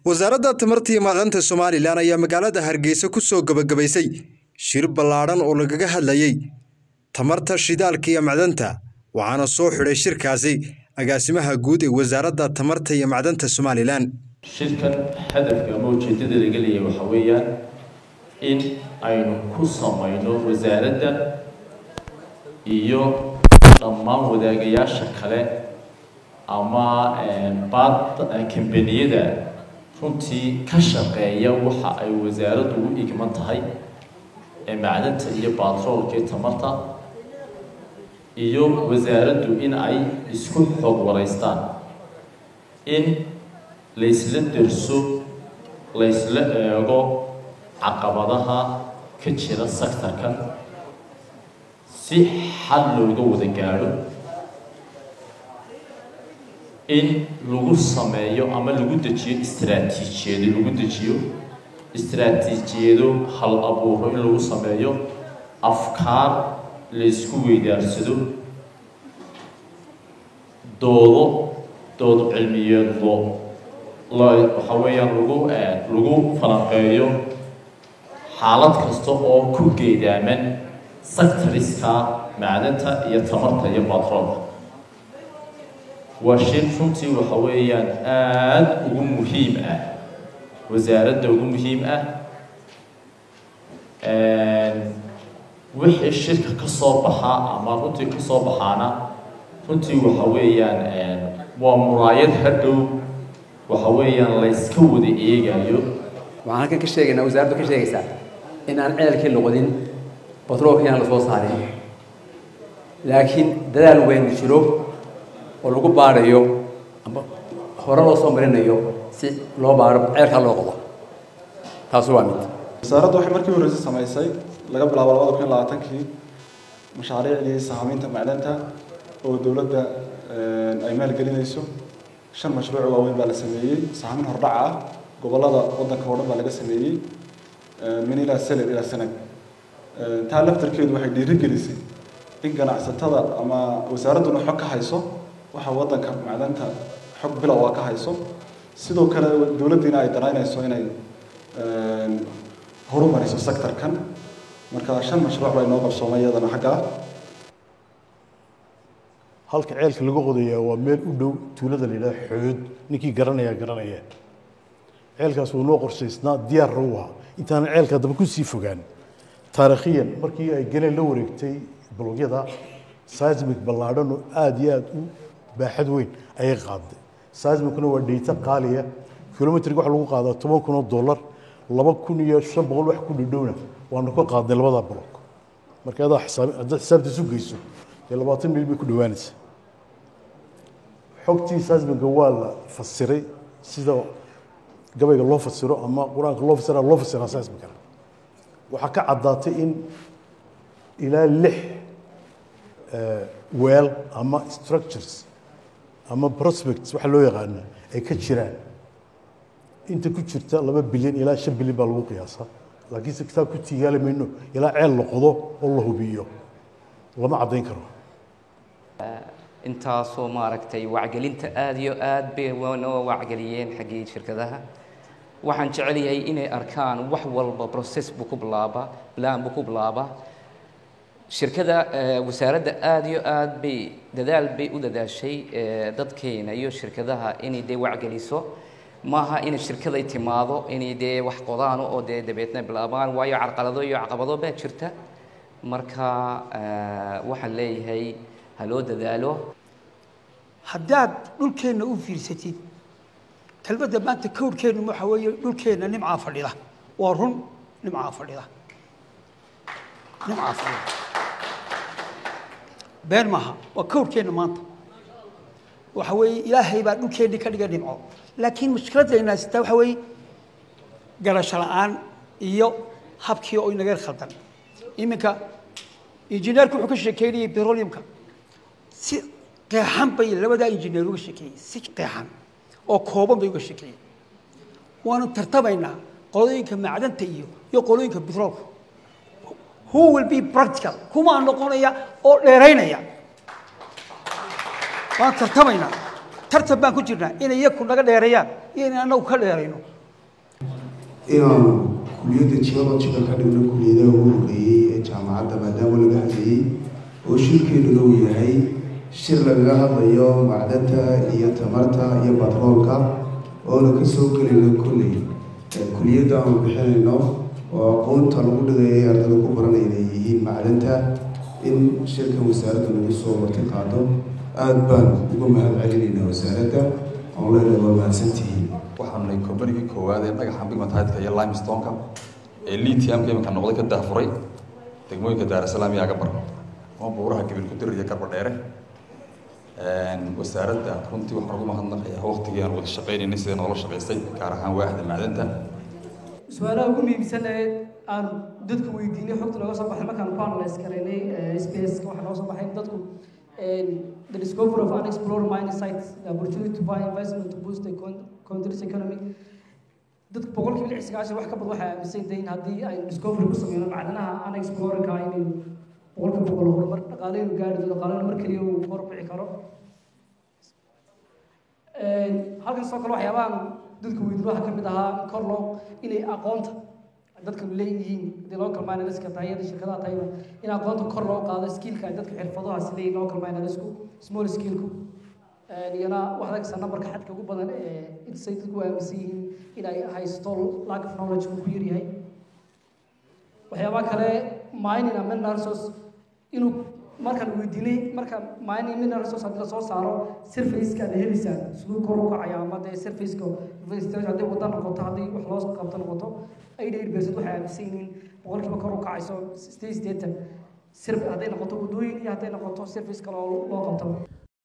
wasaaradda tamarta iyo macdanta somalilan ayaa magaalada hargeysa ku soo gebagabaysay shir ballaadhan oo lagaga hadlayey tamarta shidaalka iyo macdanta waxaana soo xidhay shirkaasi agaasimaha guud ee wasaaradda tamarta iyo macdanta somalilan shirkan hadafka ama ujeeddada laga leeyahay waxaa weeyaan in aynu ku samayno wasaaradda iyo dhammaan wadaagayaasha kale ama baad kambaniyada runtii ka shaqeeya waxa ay wasaaraddu u igman tahay ee macdanta iyo baatroolka iyo tamarta iyo wasaaraddu in ay isku xoog waraystaan in laysla derso laysla eego caqabadaha ka jira sectorkan si xal looga wada gaadho in lagu sameeyo ama lagu dejiyo istraatiijiyado lagu dejiyo istraatiijiyado hal abuuro in lagu sameeyo afkaar laysku weydaarsado doodo dood cilmiyeedlo waxaa weeyaan lagu lagu falanqeeyo xaalad kasta oo ku geedaaman sectoriska macdanta iyo tamarta iyo batroolka waa shir runtii waxa weeyaan aada ugu muhiim ah wasaaradda ugu muhiim ah wixii shirka ka soo baxaa ama runtii ka soo baxaana runtii waxa weeyaan waa muraayad hadhow waxa weeyaan layska wada eegayo waxaan halkan ka sheegaynaa wasaaraddu ka sheegaysaa in aan ceelkii noqodin batroolka inaan la soo saarin laakiin dadaal weyn jiro oo lagu baadhayo ama hore loo soo marinayo si loo baadho ceelkaa loo qodo taasi waa mid wasaaraddu waxay markii horreysay samaysay laga bilaabo labada kun iyo labaatankii mashaariicdii sahamiinta macdanta oo dowladda ay maalgelinayso shan mashruuc waaweyn baa la sameeyey sahamin hordhac ah gobollada waddanka oo dhan baa laga sameeyey min ilaa seled ilaa sanad taa laftarkeedu waxay dhiirigelisay in ganacsatada ama wasaaradduna xog ka hayso waxa waddanka macdanta xog bilow ah ka hayso sidoo kale dowladdiina ay danaynayso inay horumariso sectorkan marka shan mashruuc baa inoo qabsoomay iyadana xaggaa halka ceelka lagu qodayaa waa meel u dhow tuulada la yidhaha xood ninkii garanaya garanaya ceelkaas wuu noo qorshaysnaa diyaarna u ahaa intaanan ceelka daba ku sii fogaan taariikhiyan markii ay galeen la wareegtay balogyada seismic ballaadhan oo aada iyo aada u baaxad weyn ayay qaaday seismicna waa dheyta qaaliya kilomitriga waxa lagu qaadaa toban kun oo dollar laba kun iyo shan boqol wax ku dhidhowna waanu ka qaadnay labadaa blog marka adaa xisaab haddaad xisaabtiisu geyso dee labaatan mil bay ku dhowaanaysa xogtii seismiga waa la fasiray sida gabayga loo fasiro ama qur-aanka loo fasira loo fasiraa seismicana waxaa ka caddaatay in ilaa lix weel ama structures ama prospects waxa loo yaqaana ay ka jiraan inta ku jirta laba bilyan ilaa shan bilyan baa lagu qiyaasaa laakiinse kitaab ku tiigaali mayno ilaa ceel la qodo oo la hubiyo lama caddayn karo intaasoo maaragtay wacgelinta aada iyo aad bay noo wacgeliyeen xaggii shirkadaha waxaan jecel yahay inay arkaan wax walba process buu ku bilaabaa plan buu ku bilaabaa shirkada wasaaradda aada iyo aad bay dadaal bay u dadaashay dadkeena iyo shirkadaha inay dee wacgeliso maaha inay shirkaday timaado inay dee wax qodaano oo dee dabeetna bilaabaan waayo carqalado iyo caqabado baa jirta marka waxaan leeyahay ha loo dadaalo haddaad dhulkeenna u fiirsatid kelmadda maanta kowrkeennu waxa weeye dhulkeenna nimcaa fadhida waa run nimcaa fadhida nimcaa fadhida been maaha waa kowrkeenna maanta waxa weeye ilaahay baa dhulkeennii ka dhiga nimco laakiin mushkiladayna sitaa waxa weeye garasho la'aan iyo habkii oo inaga khaldan iminka injineerku wuxuu ka sheekeynayay petroleumka si qeexan bay labadaa injineer uga sheekeeyey si qeexan oo kooban bay uga sheekeeyeen waanu tartamaynaa qolooyinka macdanta iyo iyo qolooyinka petroolka who will be practical kumaa noqonaya oo dheeraynaya waan tartamaynaa tartan baan ku jirnaa inay iyaku naga dheereeyaan iyo inay annagu ka dheerayno inaanu kuliyadda geologiga ka dhigno kuliyadaha ugu horreeyey ee jaamacadda maadaama laga hadlayey oo shirkeeduna uu yahay shir lagaga hadlayo macdanta iyo tamarta iyo batroolka oona kasoo gelayno kolley kuliyadda aanu bixinayno oo aqoonta lagu dhigayay ardada ku baranaya inay yihiin macdanta in shirkan wasaaradda lagu soo marti qaado aada baan uga mahad celinaynaa wasaaradda oon leenahay waa mahadsantihiin waxaanu nahay kombanigii koowaad ee dhagaxa bigmataydka iyo limestoneka ee lithiumka iminka noqday ka daafuray degmooyinka daarasalaam iyo agabar ama buuraha gabil ku dir iyo garba dheere wasaaradda runtii waxaan ugu mahadnaqayaa waqtigii aan wada shaqaynaynay sida noola shaqaysay gaar ahaan waaxda macdanta su-aalaha ugu muhiimsan ee aan dadka weydiinay xogta nooga soo baxay markaan ku analyse garaynay space waxaa nooga soo baxay dadku the discovery of unexplored mining sites the opportunity to buy investment to boost the country's economy dadku boqolkiiba lix sagaashan wax ka badan waxay aaminsan yihiin haddii ay discovery ku sameyno macdanaha unexplorerka inay boqolkiiba boqol horumar dhaqaaleynu gaari doono dhaqaaleynu mar keliya uu kor bixi karo halkan sidoo kale waxyaabahan dadka weydiin waxaa ka mid ahaa in kor loo inay aqoonta dadka leeyihiin hadii local mineriska tahay iyo shirkadaha tahayba in aqoonta kor loo qaado skillka ay dadka xirfadahaas leeyihin local minerisku small skillku iyana waxaad arkaysaa numberka xadka ugu badan ee intasay dadku aaminsan yihiin in ay haysto lack of knowledge uu ku yaryahay waxyaabaha kale mining and mineral resource inuu markaan weydiinay marka mining mineral resource haddii lasoo saaro surfaceka aad helisaa siduu kor u kacaya ama dee surfaceka hadday wada noqoto haddii wax loo qabto noqoto eighty eight percent waxay aaminsan yihiin boqolkiiba kor u kacayso sideed sideetan sir hadday noqoto waddooyin iyo hadday noqoto surface kale oo loo qabto